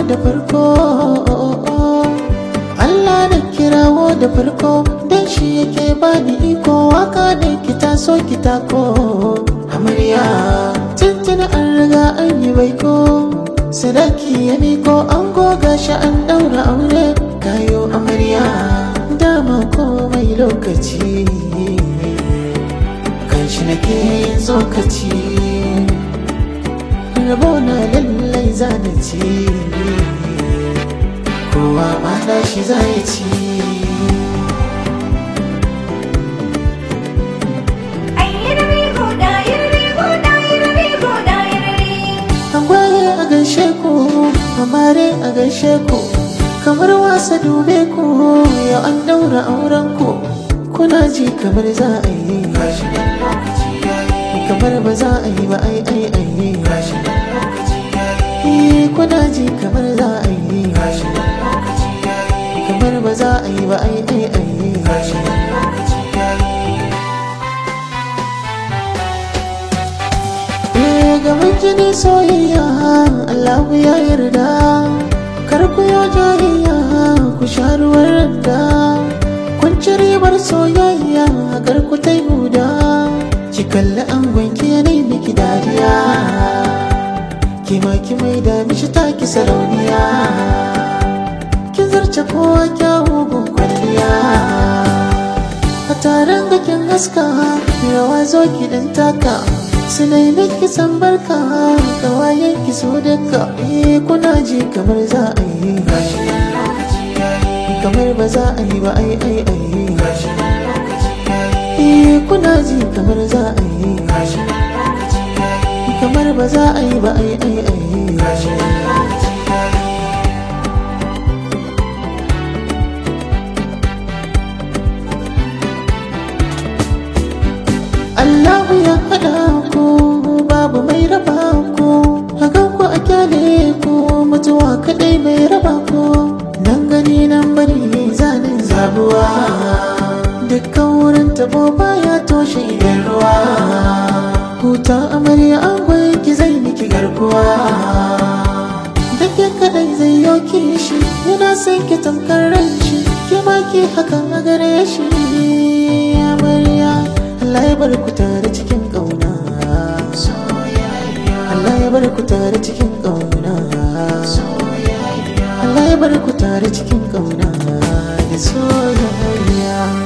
da farko Allah da kirawo da farko dan shi yake bani iko waka da kita so kita ko amarya tuntun an riga an yi baiko sadaki ya miko an goga shi an daura aure kayo amarya dama komai lokaci kan shi nake yin tsokaci rabona lallai zana ci kowa ma da shi zai ci Angwaye a gaishe ku, amare a gaishe ku, kamar wasa dube ku, yau an daura auren ku, kuna ji kamar za a yi. Kamar ba za a yi ba ai ai ai. Eh, Kuna ji kamar za a yi. Kamar ba za a yi ba ai ai ai. Eh, gaban jini soyayya Allahu ya yarda kar ku yo jayayya ku sha ruwan da kun ci ribar soyayya kar ku ta huda ki kalli angon ki yanayi miki dariya ki ma ki mai da mishi taki sarauniya kin zarce kowa kyawu gun kwalliya a taron gakin haska rawa zo ki dan taka su nemi ki san barka kawayen ki so duka eh kuna ji kamar za a yi kamar ba za a yi ba ai ai ai eh kuna ji kamar za a yi kamar ba za a yi ba ai ai ai Allahu ya haɗa ku babu mai raba ku hakan ku a kyale ku mutuwa kaɗai mai raba ku nan gani nan bari zanen zabuwa dukkan wurin tabo baya toshe idan ruwa huta amarya an ki zai miki garkuwa da ke kadai zai yoke shi yana son ki tamkar ran shi ke ma ki hakan a gare shi amarya Allah ya bar ku tare cikin ƙauna Allah ya bar ku tare cikin ƙauna Allah ya bar ku tare cikin ƙauna da soyayya